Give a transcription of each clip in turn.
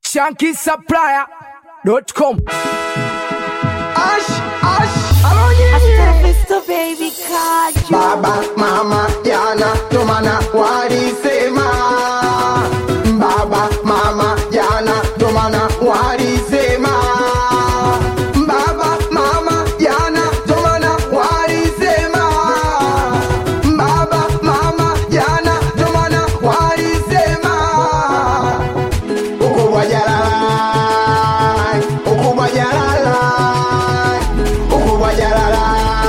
shankisupplier.com. Ash, ash, alonye Mr. Baby Kaju. Baba, mama, jana, ndo maana walisema Baba, mama, jana, ndo maana walisema Baba, mama, jana, ndo maana walisema Baba, mama, jana, ndo maana walisema Ukubwa jalala, ukubwa jalala, ukubwa jalala,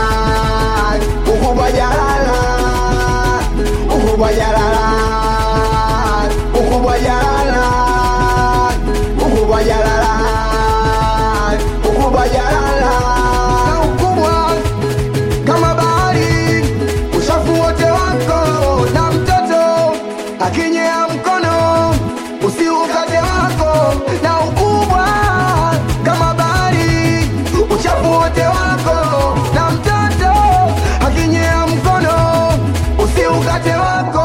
ukubwa jalala, ukubwa jalala, ukubwa jalala, ukubwa jalala, ukubwa jalala, na ukubwa kama bahari, uchafu wote wako na mtoto akinyea mkono usiukate wako na ukubwa kama bahari, uchafu wote wako na mtoto akinyea mkono usiukate wako.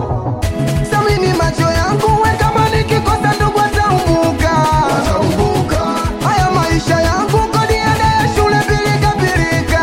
Samini macho yangu we kama nikikosa ndugu ataumbuka haya maisha yangu kodi ada ya shule pilika pilika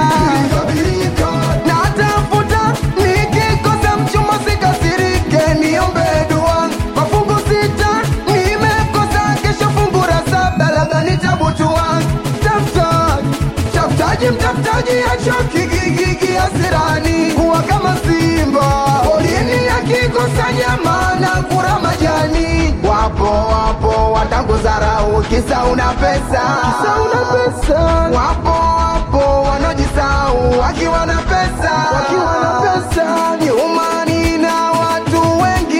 na tafuta nikikosa mchumba sikasirike niombe dua mafungu sita nimekosa kesho fungu la saba labda nitabutua tafutaji tafutaji mtafutaji achoki gigigi asirani kuwa kama simba polini akikosa nyama na kura majani wapo wapo watanguzarau kisa una pesa kisa una pesa wapo wapo wanaojisau wakiwa na pesa wakiwa na pesa nyumani na watu wengi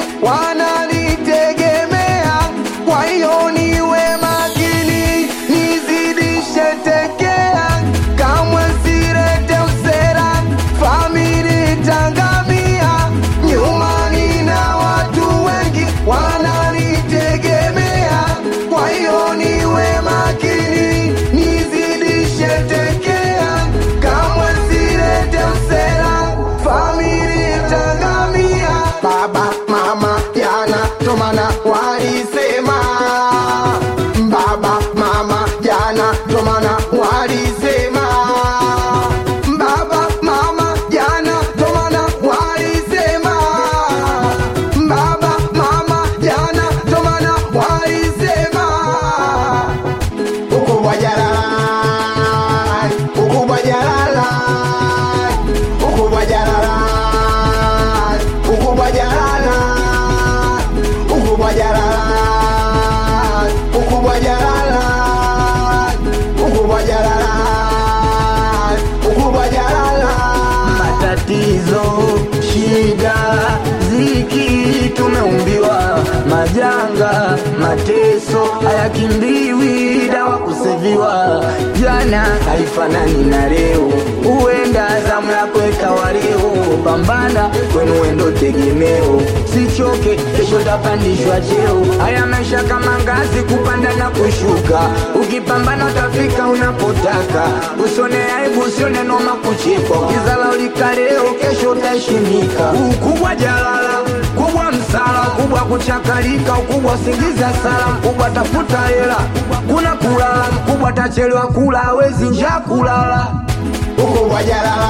wananitegemea kwa hiyo niwe makini nizidishe tekea kamwe sirete usera famili tangamia nyumani na watu wengi wananitegemea kwa hiyo niwe makini nizidishe tekea kamwe sirete usera famili tangamia baba mama jana tomana walisema baba mama jana tomana walisema baba mama jana tomana walisema baba mama jana tomana walisema ukubwa jalala ukubwa jalala ukubwa jalala ukubwa jalala ukubwa jalala ukubwa jalala ukubwa jalala ukubwa jalala matatizo, shida, ziki, tumeumbiwa majanga, mateso hayakimbiwi, dawa kuseviwa. Jana haifanani na leo, huenda zamu yako ikawa leo. Pambana kwenu wendo tegemeo, sichoke, kesho tapandishwa cheo. Haya maisha kama ngazi, kupanda na kushuka, ukipambana utafika unapotaka. Usione aibu, usione noma kuchekwa, ukizala ulika leo, kesho utaheshimika. Ukubwa jalala, kubwa msala, kubwa kuchakalika, ukubwa singiza sala, mkubwa tafuta hela, kuna kulala, mkubwa tachelewa kula, hawezi njaa kulala. ukubwa jalala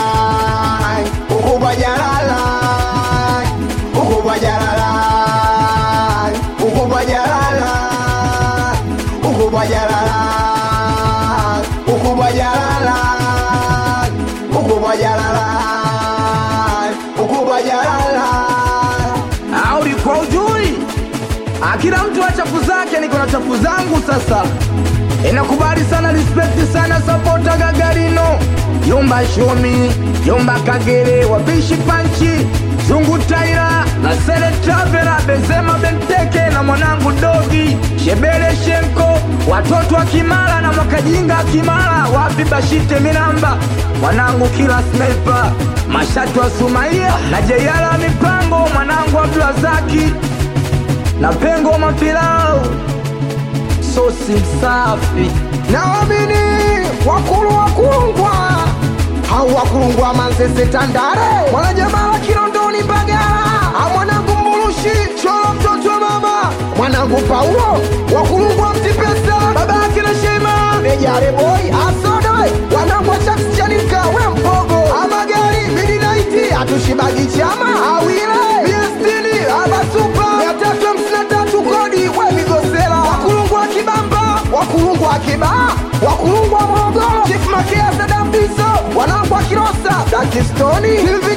ukubwa jalala ukubwa jalala ukubwa jalala ukubwa jalala ukubwa jalala ukubwa jalala ukubwa jalala au ulikuwa ujui? Ah, Kila mtu na chafu zake, niko na chafu zangu sasa. Inakubali sana, respect sana, sapota Gagarino, Yomba Shomi, Yomba Kagere, wabishi Panchi, Zungu Taira na Sele Travela, Benzema Benteke na mwanangu Dogi, Shebele Shenko, watoto wa Kimara na Mwakajinga Kimara, wapi Bashite Minamba, mwanangu kila sniper, Mashatu wa Sumaia na Jeyala Mipango, mwanangu Abdulazaki na Pengo Mapilau, sosi msafi naamini wakulu wakulungwa hau wakulungwa manzese tandare mwanajamaa wa kilondoni mbagala amwanangu mbulushi cholo mtoto wa mama mwanangu Paulo wakulungwa mtipesa baba yake na Shema Nejare boy asodoy wanangu wa Chucks Chanika we mpogo amagari midnight atushibagi chama awile miestini abasupa mia tatu hamsini na tatu kodi we migosela wakulungwa kibamba wakulungwa kibaa wakulungwa Morogoro Chief Makea Sadam Biso wanangu wa Kilosa Dakistoni Silvi